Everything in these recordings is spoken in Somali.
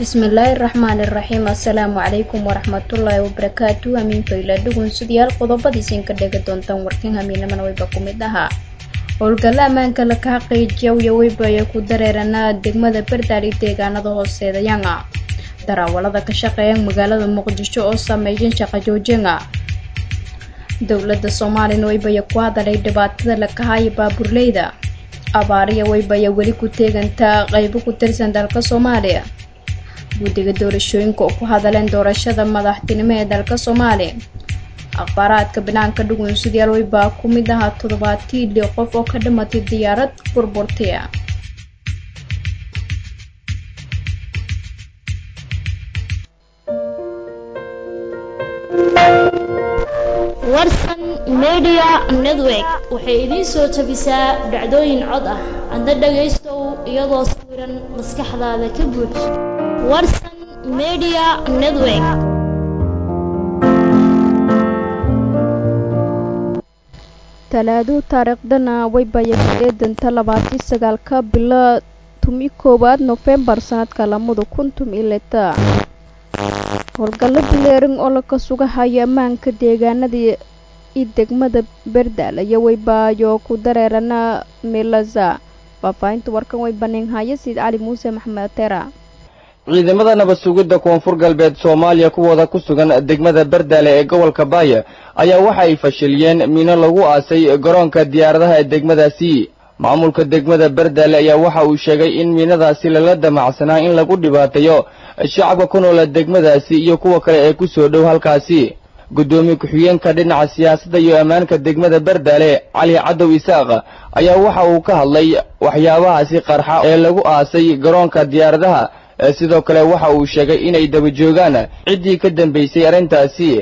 bismillaahi raxmaani raxiim assalaamu calaykum waraxmatullaahi wabarakaatu hamiin fayla dhugunsudayaal qodobadiisinka dhegi doontaan warkan hamiinamana wayba ku mid ahaa howlgalla ammaanka laka xaqiijiya iyo weybaya ku dareeranaa degmada bardaali deegaanada hooseedayanga daraawalada ka shaqeeyan magaalada muqdisho oo sameeyan shaqa joojinga dowladda soomaaliyana weybaya ku hadalay dhibaatada lakahaayo baaburleyda abaariya weybaya weli ku teegantaa qaybo ku tirsan dalka soomaaliya guddiga doorashooyinka oo ku hadaleen doorashada madaxtinimo ee dalka soomaaliya akhbaaraadka banaanka dhugunsudayaal weybaa ku mid ahaa toddobaatii li qof oo ka dhimatay diyaarad burburtiya warsan media network waxay idiin soo tabisaa dhacdooyin cod ah adna dhagaystow iyadoo sawiran maskaxdaada ka buuj warsan media network talaado taariikhdana weybaya eedanta labaatii sagaalka bilo tumi koowaad nofembar sanadka lamada kun tumi lita howlgallo bileerin oo laka sugahaya ammaanka deegaanada i degmada berdaal iyo weybaayo ku dareerana milaza faahfaahinta warkan way baninhaya sayid cali muuse maxamed tera ciidamada nabad sugidda koonfur galbeed soomaaliya kuwooda ku sugan degmada berdaale ee gobolka baaya ayaa waxa ay fashiliyeen miino lagu aasay garoonka diyaaradaha ee degmadaasi maamulka degmada berdaale ayaa waxa uu sheegay in miinadaasi lala damacsanaa in lagu dhibaateeyo shacabka ku noola degmadaasi iyo kuwa kale ee ku soo dhow halkaasi guddoomiye ku-xigeenka dhinaca siyaasadda iyo ammaanka degmada berdaale cali cadow isaaq ayaa waxa uu ka hadlay waxyaabahaasi qarxa ee lagu aasay garoonka diyaaradaha sidoo kale waxa uu sheegay inay daba joogaan ciddii ka dambaysay arrintaasi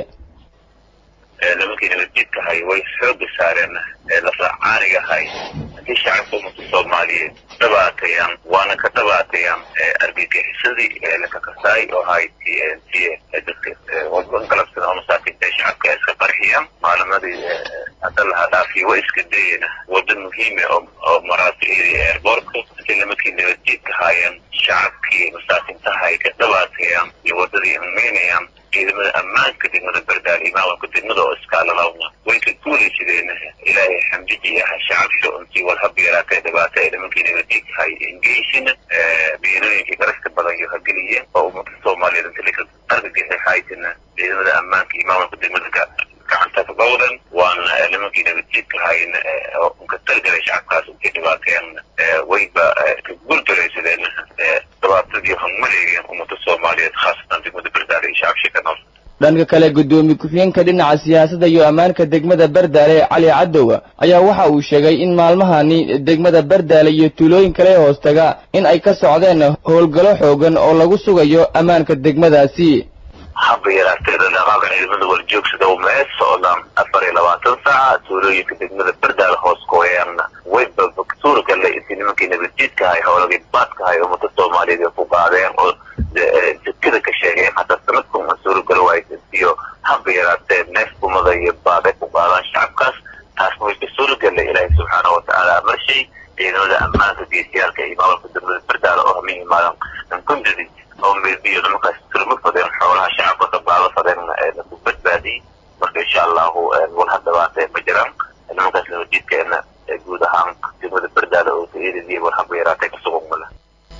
nimankii nabadjiidkahay way xooga saareen lafracaanigahay haddii shacabka ummadka soomaaliyeed dhabaatayaan waana ka dhabaatayaan argagixisadii lakakasaay oo ahay t n t dadka galabsada oo masaakiinta shacabka iska qarxiyaan maalimadii hadda laha dhaafiyo way iska dayeen wada muhiime oo maraasi airbortka si nimankii nabadjiidka haayeen shacabkii masaakiintaha ay ka dhabaatayaan iyo wadadii imaynayaan ciidamada ammaanka degmada berdaal iyo maamulka degmada oo iskaalalawna way ka guulaysadeen ilaahay xamdiji ah shacabsho intii walhab yaraatay dhibaata ee nimankii nabadjiidkahay ingeysin biinooyinkii garashka badan iyo hageliyeen oo ummadka soomaaliyeed inta laka argagixi haytina ciidamada ammaanka iyo maamulka degmada gacanta ka gowdan waana nimankii nabadjiidkahayn oo ka talgalay shacabkaas intay dhibaateen wayba ka guuldaraysadeen dhibaatadii hangmaleegeen ummadda soomaaliyeed khaasatan degmada berdaale iyo shacabshii ka nool dhanka kale guddoomiye ku-xigeenka dhinaca siyaasadda iyo ammaanka degmada berdaale cali cadow ayaa waxa uu sheegay in maalmahani degmada berdaale iyo tuulooyin kale hoostaga in ay ka socdeen howlgallo xoogan oo lagu sugayo ammaanka degmadaasi haba yaraatee dhaqaaqa ciidamada warjoogsada mee socdaan afar iyo labaatan saaca tuulooyinka degmada berdaale hoos kooyaanna wayba suuragale intii nimankii nabadjiidkahay howlagii baadkahay ummada soomaaliyeed ay ku qaadeen oo jidkada ka sheegeen hataa sanadkan ma suuragalo waaysiyo haba yaraatee neef umada iyo baaday ku qaadaan shacabkaas taasna way ka suuragale ilaahay subxaana watacaala amarshay ciidamada ammaanka geesiyaalka iyo maamulka degmada berdaale oo hamihi maadan ankundadi oo meelbiyo nimankaas turma fadeen xoolaha shacabka dabaalo fadeen lagu badbaadiyey marka insha allahu walha dhabaata ma jiraan nimankaas nabadjiidkeena guud ahaan degmada berdaale oo taiyadii walhaba yaraatay ka sugan male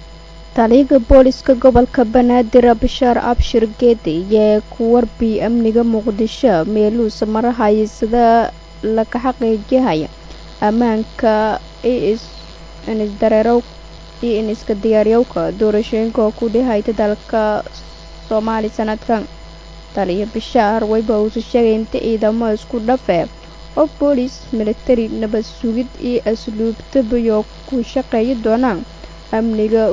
taliyaga booliska gobolka banaadir bashaar abshir geedi iyo ku warbi amniga muqdisho meeluusa marahaya sida laka xaqiijihaya ammaanka isdareerow iyo in iska diyaaryowka doorashooyinka oo ku dhihayta dalka soomaali sanadkan taliya bishaar wayba uusa sheegay inta ciidamo isku dhafe oo boolis militari nabad sugid iyo asluubtabayo ku shaqeeyi doonaan amniga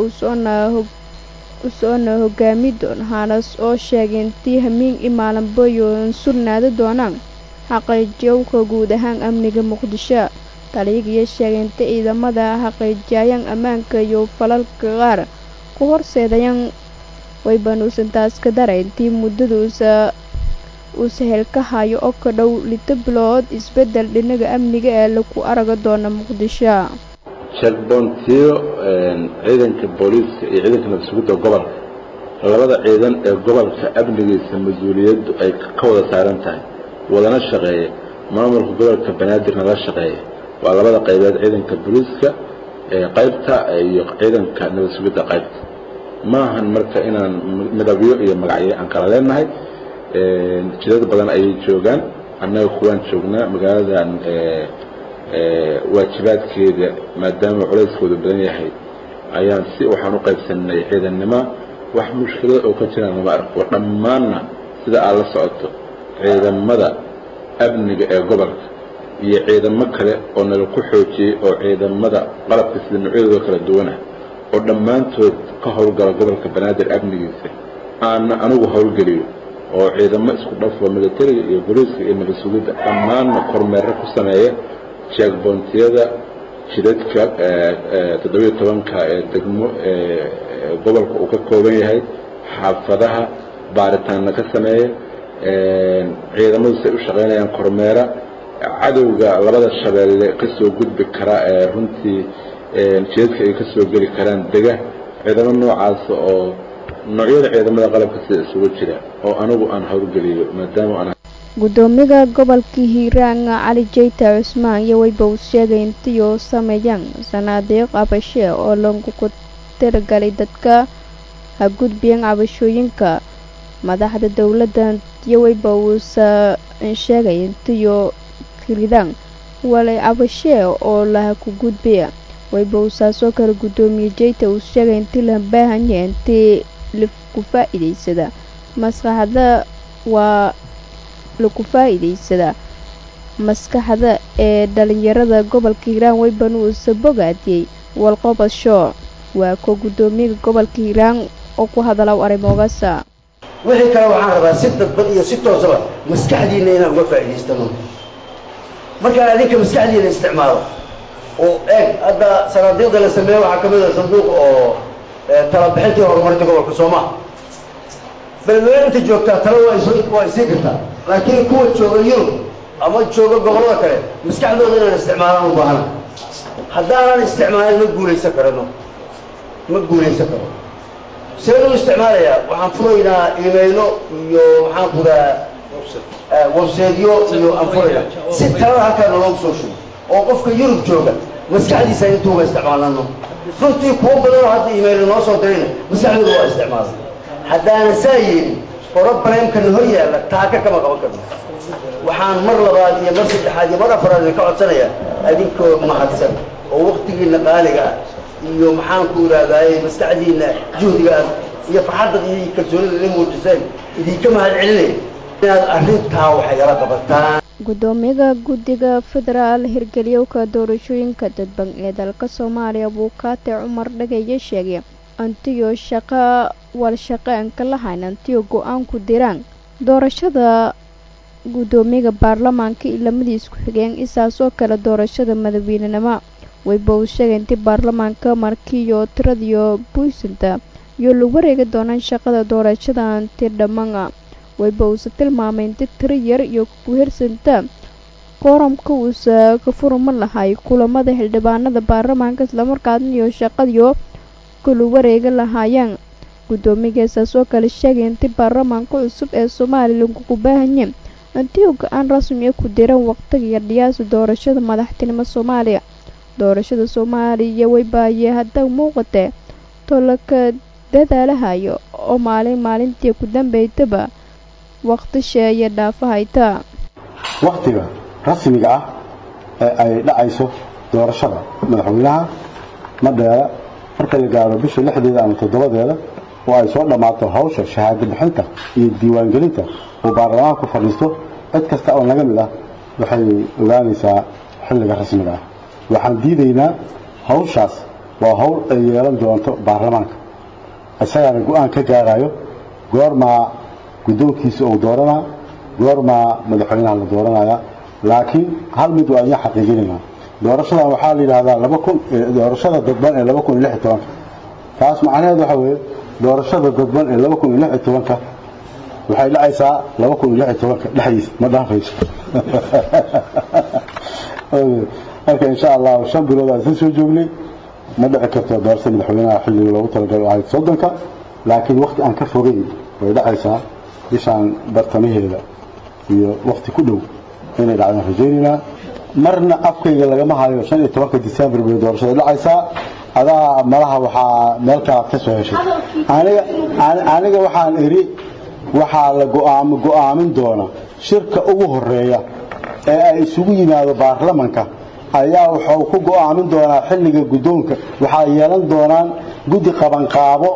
usoona hogaami doon haanas oo sheegay intii hamiin i maalinbayo surnaada doonaan xaqiijiyowka guud ahaan amniga muqdisho taliyagiyo sheegay inta ciidamada xaqiijiyayaan ammaanka iyo falalka qaar ku horseedayaan waybanuusan taas ka daray intii muddada uusa uu sahel ka hayo oo ka dhow lito bilood isbeddel dhinaga amniga ee lagu araga doona muqdisho sheekboontiyo ciidanka booliiska iyo ciidanka nabadsugidda gobolka labada ciidan ee gobolka amnigiisa mas-uuliyaddu ay ka wada saaran tahay wadana shaqeeya maamulka gobolka banaadirna la shaqeeya waa labada qaybeed ciidanka booliiska qaybta iyo ciidanka nabad sugidda qaybta maahan marka inaan midabyo iyo magacyo aan kala leenahay jidad badan ayay joogaan annaga kuwaan joognaa magaaladan waajibaadkeeda maadaama culayskooda badan yahay ayaan si waxaan u qaybsanay ciidannimo wax mushkilada oo ka jiraan lama arko dhammaanna sida aad la socoto ciidamada amniga ee gobolka iyo ciidamo kale oo nala ku xoojiyey oo ciidamada qalabka sida noocyadooda kala duwanah oo dhammaantood ka howlgala gobolka banaadir amnigiisa aana anigu howlgeliyo oo ciidamo isku dhafo militariga iyo boliiska iyo nabad sugidda dhammaanna kormeero ku sameeya jeegboontiyada jidadka toddobiyo tobanka ee degmo gobolka uu ka kooban yahay xaafadaha baaritaanna ka sameeya ciidamadu say u shaqaynayaan kormeera cadowga labada shabeelle ka soo gudbi kara ee runtii jidadka ay ka soo geli karaan dega ciidamo noocaas oo noocyada ciidamada qalabka sida isugu jira oo anigu aan howlgeliyo maadaama aan gudoomiga gobolka hiiraan cali jeyta cusmaan iyo weyba uu sheegay intii uu sameeyaan sanaadiiq cabashe oo lagu tiragalay dadka ha gudbiyeen cabashooyinka madaxda dowladda iyo weyba uusa sheegay intiiu kiridaan walay cabashe oo laha ku gudbiya weyba uusaasoo kale gudoomiye jeyta uu sheegay intii la baahanya intii laku faa-iideysada maskaxda waa laku faa-iideysada maskaxda ee dhalinyarada gobolka hiiraan weyban uusa bogaadiyey walqobasho waa ko gudoomiyaga gobolka hiiraan oo ku hadala arrimoogasa wixii kale waxaan rabaa si dadban iyo si toosaba maskaxdiina inaan uga faa'idaystano markaan adinka maskaxdiina isticmaalo oo eeg hadda sanaadiiqda la sameeye waxaa ka mid a sanduuq oo talabixintii horumarinta gobolka sooma beledweyne inta joogtaa tala waa is waa isii kartaa laakiin kuwa jooga yurub ama jooga gobollada kale maskaxdooda inaan isticmaalaan u baahana haddaanan isticmaalin ma guulaysan karano ma guulaysan karo seen u isticmaalayaa waxaan furaynaa imaylo iyo maxaan kudaa webseedyo iyo aan furaynaa si talada halkaa naloogu soo shugo oo qofka yurub jooga maskaxdiisa intuuga isticmaalano runtii kuwo badanoo hadda imaylo noo soo dirayna maskaxdooda waa isticmaalan haddaana saa yeelin brobremkana hor yaalla taaka kama qaban karno waxaan mar labaad iyo mar saddexaad iyo mar afaraad idinka codsanayaa adinkoo mahadsan oo waktigiina qaaliga ah iyo maxaanku idhahdaaye maskaxdiina juhdigaas iyo farxadda iyo kalsoonida ila muujiseen idinka mahad celinaya inaad arrintaa waxay yala qabataan gudoomiyaha guddiga federaal hirgeliyowka doorashooyinka dadban ee dalka soomaaliya buukaate cumar dhagaya sheegay antiyo shaqa walshaqeenka lahayn antiyo go-aanku diraan doorashada gudoomiyaha baarlamaanka iyo lamadii isku xigeen isaasoo kale doorashada madaxweynenimo weyba uu sheegay intii baarlamaanka markiiyo tiradiyo buysanta iyo lagu wareegi doonaan shaqada doorashada anti dhammaan weyba uusa tilmaamay inti tiro yar iyo kuhirsanta qooramka uusa ka furma lahay kulamada xildhibaanada baarlamaanka islamarkaasna iyo shaqadiyo kula wareegi lahaayeen gudoomiyageesaasoo kale sheegay intii baarlamaanka cusub ee somalilan kugu baahanye intii uu go-aan rasmi ku diran waqtiga iyo dhiyaasa doorashada madaxtinimo soomaaliya doorashada soomaaliya weybaaye hadda muuqatee tolaka dadaalahayo oo maalin maalintii ku dambeydaba waqti sheeye dhaafahayta waktiga rasmiga ah ee ay dhacayso doorashada madaxweynaha madheera marka la gaaro bisha lixdeeda ama toddobadeeda oo ay soo dhammaato hawsha shahaado bixinta iyo diiwaangelinta uu baarlamaanka ku fadhiisto cid kasta oo naga mid ah waxay ogaanaysaa xilliga rasmiga ah waxaan diidaynaa hawshaas waa hawl ay yeelan doonto baarlamaanka isagaana go-aan ka gaarayo goormaa guddoonkiisa uu dooranaa goormaa madaxweynaha la dooranaya laakiin hal mid waa inya xaqiijinaynaa doorashadan waxaa la yidhaahdaa laba kun doorashada dadban ee laba kun iyo lix iyo tobanka taas macnaheed waxa weeye doorashada dadban ee laba kun iyo lix iyo tobanka waxay dhacaysaa laba kun iyo lix iyo tobanka dhexdiisa ma dhaafayso marka insha allahu shan bilood aan isla soo joognay ma dhici karto doorashada madaxweynaha xilliga loogu talagalay oo ahayd soddonka laakiin wakti aan ka fogeyn way dhacaysaa bishaan bartamaheeda iyo wakti ku dhow inay dhacdaan rajaynaynaa marna afkayga lagama hayo shan iyo tobanka december bay doorashada dhacaysaa adaa malaha waxaa meel kalaad ka soo heshay aniga aniga waxaan idhi waxaa la go'aam go'aamin doona shirka ugu horeeya ee ay isugu yimaado baarlamanka ayaa wuxuu ku go'aamin doonaa xilliga guddoonka waxaa yeelan doonaan guddi qabanqaabo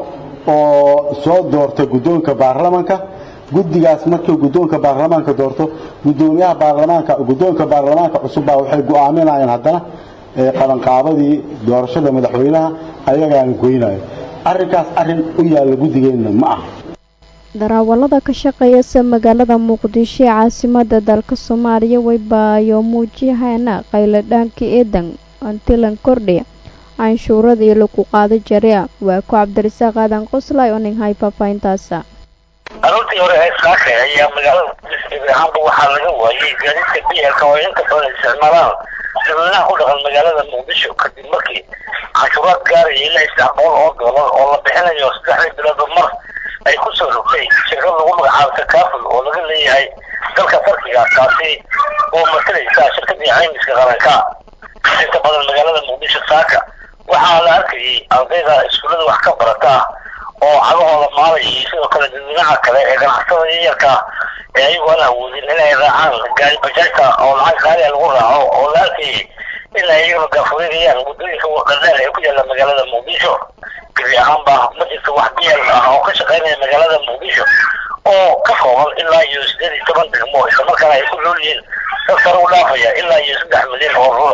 oo soo doorta guddoonka baarlamanka guddigaas markii guddoonka baarlamaanka doorto guddoomiyaha baarlamaanka guddoonka baarlamaanka cusub baa waxay go'aaminayaan haddana qabanqaabadii doorashada madaxweynaha ayagaana goynayo arrinkaas arrin u yaalla guddigeenna ma aha daraawalada ka shaqeeyasa magaalada muqdisho ee caasimada dalka soomaaliya waybaayo muujiyahaana qayladhaanka eedan antilan kordhi canshuurada iyo lagu qaado jaria waa ku cabdirasaaq aadan qoslay oo nin hay faafahintaasa aroortii hore ee saaka ayaa magaalada gebi ahaanba waxaa laga waayey gaadiidka bielka oo inta badan isticmaalaan dadweynaha ku dhaqan magaalada muqdisho kadib markii canshuuraad gaaraya ilaa saddex boqol oo doolar oo la bixinayo saddexdii biloodba mar ay ku soo rogtay shirkad lagu magacaabo takaaful oo laga leeyahay dalka farkiga taasi oo matalaysa shirkadii caymiska qaranka inta badan magaalada muqdisho saaka waxaa la arkayay ardayda iskuullada wax ka barata oo cagahooda maalay iyo sidoo kale dadweynaha kale ee ganacsatada yaryarka ee ayagoo aan awoodin inay raacaan gaari bajaajta oo lacag qaaliya lagu raaco oo la arkayay in ay iyagana gaafureegayaan waddooyinka dhadheer ee ku yaalla magaalada muqdisho gebi ahaanba ma jirto wax biyal ah oo ka shaqaynaya magaalada muqdisho oo ka kooban ilaa iyo sideed iyo toban degmo islamarkaana ay ku nool yihiin dad sare u dhaafaya ilaa iyo saddex milyan oo ruux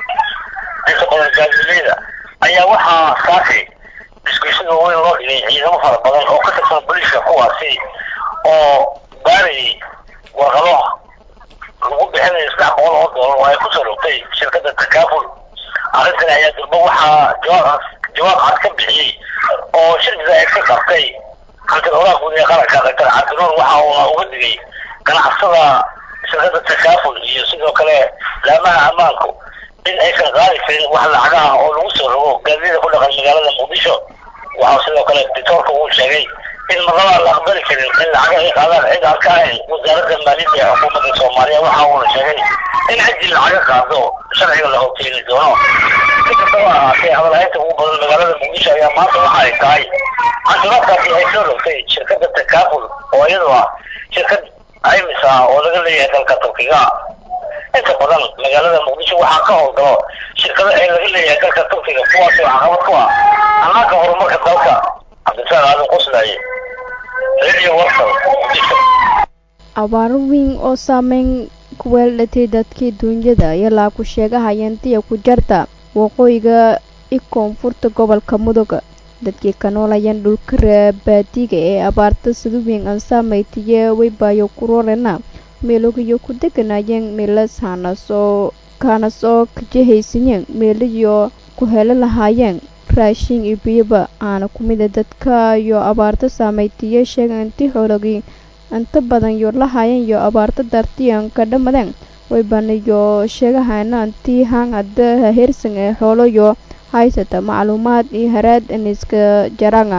inta badan gaadiidleyda ayaa waxaa saakay isgoysyada weyn loo dhigay ciidamo fara badan oo ka tirsan booliiska kuwaasi oo baarayay warqado lagu bixinayo saddex boqol oo doolar oo ay kusoo rogtay shirkadda takaaful arrintan ayaa durba waxaa jawaab jawaab cad ka bixiyey oo shirkida ay ka qabtay hantiroolaha guud ee qaranka daktar cabdinuur waxa uuna uga digay ganacsada shirkadda takaaful iyo sidoo kale laamaha ammaanku in aysan qaadi karin wax lacagaha oo lagu soo rogo gaadida ku dhaqan magaalada muqdisho waxaa sidoo kale dictoorka uu sheegay in marnaba la aqbali karin in lacaga ay qaadaan cid aan ka ahayn wasaaradda maaliyadda ee xukuumadda soomaaliya waxa uuna sheegay in ciddii lacaga qaado sharciga la hogteeni doono si kastaba ahaatee hadalhaynta ugu badan magaalada muqdisho ayaa maanta waxa ay tahay canshuuraadkaasi ay soo rogtay shirkadda takaaful oo iyadu ah shirkad caymis ah oo laga leeyahay dalka turkiga inta badan magaalada muqdisho waxaa ka howlgalo shirkado ee laga leeyahay dalka turkiga kuwaas oo caqabad ku ah annaanka horumarka dalka cabdisaaq aadan qoslaaye radio warsan muqdisho abaaro weyn oo saameyn ku weeldhatay dadkii duunyada ilaa ku sheegahayeen diya ku jarta waqooyiga i koonfurta gobolka mudug dadkii ka noolayeen dhulka baadiga ee abaarta siduweyn aan saamaytiye weybaayo kurorena meelogiyo ku deganayeen meelas haanasoo kaanas oo kajahaysaneen meelayo ku helo lahaayeen raashin iyo biyaba aana ku mida dadka iyo abaarta saamaytiye sheega intii xoologii inta badan yo lahaayeen iyo abaarta dartiyan ka dhammadeen waybanayo sheegahayna intii hangada haheersan ee xooloyo haysata macluumaad iyo haraad iniska jaranga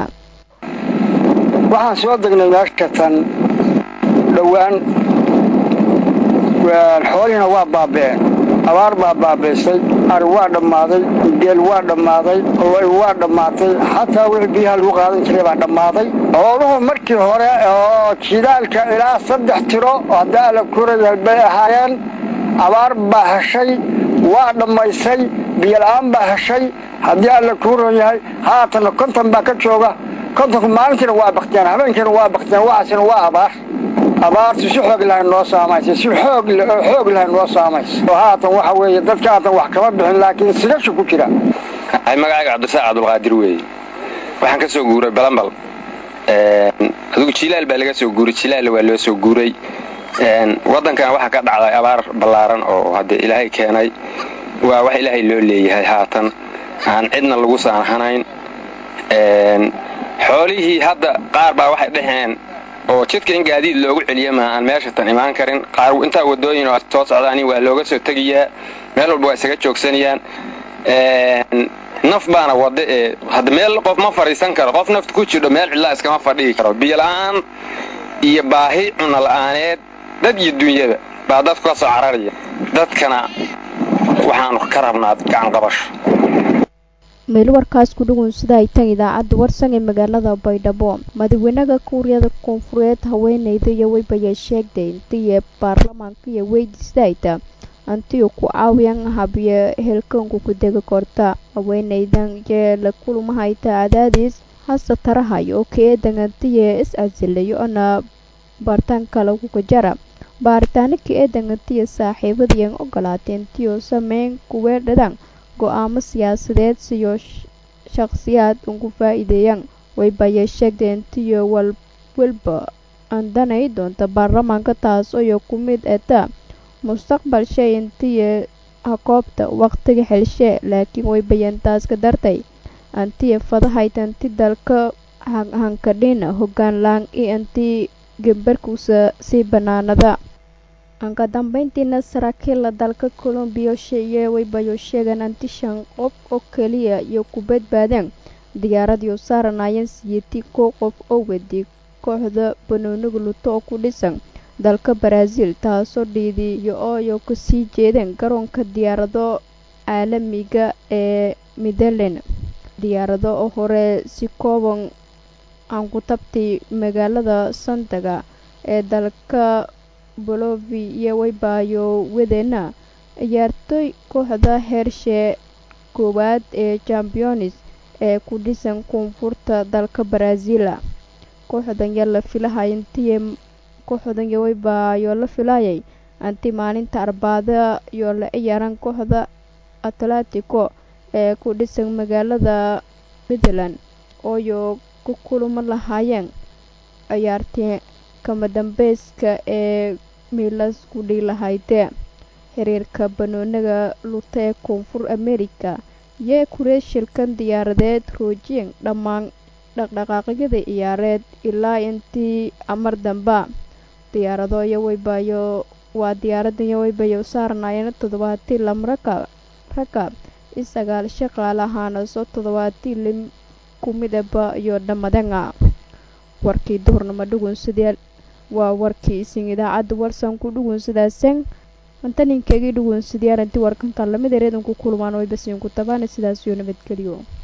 waxaan soo degnay meesha tan dhowaan xoolihiina waa baaba'een abaar baa baabaysay ari waa dhammaaday geel waa dhammaaday loy waa dhammaatay xataa wixii biyaha lagu qaadan jiray baa dhammaaday xooluhu markii hore oo jidaalka ilaa saddex tiro hadda alla kuraya bay ahaayeen abaar baa heshay waa dhammaysay biyola'aan baa heshay haddii alla kuuran yahay haatanna konton baa ka jooga kontonku maalintiina waa baktiyaan habeenkiina waa baktiyaan waxaasina waa abaar abaartu si xoog lahay noo saamaysa si xoog oo xoog lahay noo saamaysa oo haatan waxa weeye dadka haatan wax kama bixin laakiin sigashu ku jira magacayga cabdisaaq cabdulqaadir weeye waxaan ka soo guuray balambal adigu jilaal baa laga soo guuray jilaal waa loo soo guuray waddankan waxaa ka dhacday abaar ballaaran oo haddee ilaahay keenay waa wax ilaahay loo leeyahay haatan aan cidna lagu saanhanayn xoolihii hadda qaar baa waxay dhaheen oo jidka in gaadiid loogu celiya ma aan meesha tan imaan karin qaar intaa wadooyin oo soo socdaani waa looga soo tegayaa meel walba waa isaga joogsanayaan naf baana wada ee hadda meel qof ma fadhiisan karo qof nafta ku jidho meel cidlaa iskama fadhigi karo biyola-aan iyo baahi cuna la-aaneed dad iyo dunyada baa dadku ka soo cararaya dadkana waxaanu ka rabnaa gacan qabasho meel warkaas ku dhugun sida ay tan idaacadda warsan ee magaalada baydhabo madaxweynaha kuuriyada koonfureed haweeneyda iyo weybayaa sheegtay intiiyo baarlamaanka iyo weydiistayta antiyu ku caawiyan habyo helkanku ku degi korta haweeneydan yee la kulmahayta cadaadiis hase tarahay oo ka-eedan antiya is casilayo ona baaritaanka lagu kajara baaritaano ka-eedan antiya saaxiibadiian ogolaatay intiyo sameyn kuweedhadan go-aamo siyaasadeed siyo shaqsiyaad ugu faa-iideeyaan waybayay sheegtay intiyo walwalba andanay doonta baarlamaanka taas oyo ku mid eta mustaqbal shay intiya hakoobta waqtiga xelshe laakiin waybayan taas ka dartay antiya fadahayta anti dalka hankadhina hoggaan laan iyo anti gembarkuusa sii banaanada anka dambeyntiina saraakiilla dalka colombiya sheye waybayo sheegaan anti shan qof oo keliya iyo ku badbaadeen diyaaradiiu saaranayeen siyiti kow qof oo wadi kooxda banooniga luto oo ku dhisan dalka baraaziil taasoo dhiidiyo ooyo kasii jeedeen garoonka diyaarado caalamiga ee midelen diyaarado oo hore si kooban aan ku tabtay magaalada sandaga ee dalka bolovi iyo waybayo wadeena ciyaartooy kooxda heershee koowaad ee championis ee ku dhisan koonfurta dalka baraaziila kooxdan yaa la filahay intiy kooxdan yawaybayo la filayay anti maalinta arbaada iyo la ciyaaran kooxda atletico ee ku dhisan magaalada midland ooyo ku kulmo lahaayeen ciyaartii kama dambeyska ee miilas ku dhiilahayde xiriirka banooniga luta ee koonfur america yee kureeshilkan diyaaradeed roojiyeen dhammaan dhaqdhaqaaqyada ciyaareed ilaa intii amar damba diyaarado iyo waybayo waa diyaaradan iyo waybayo saarnaayeen toddobaatii lam rakaab rakaab i sagaal shaqaal ahaana soo toddobaatii lim ku midaba iyo dhammadanga warkii duhurnimo dhugunsadeel waa warkii isin idaacadda warsan ku dhugunsadaasen antaninkeegii dhugunsadiyaaranti warkankan lamid ereedanku kulmaan way basiinku tabaana sidaas iyo nabadgeliyo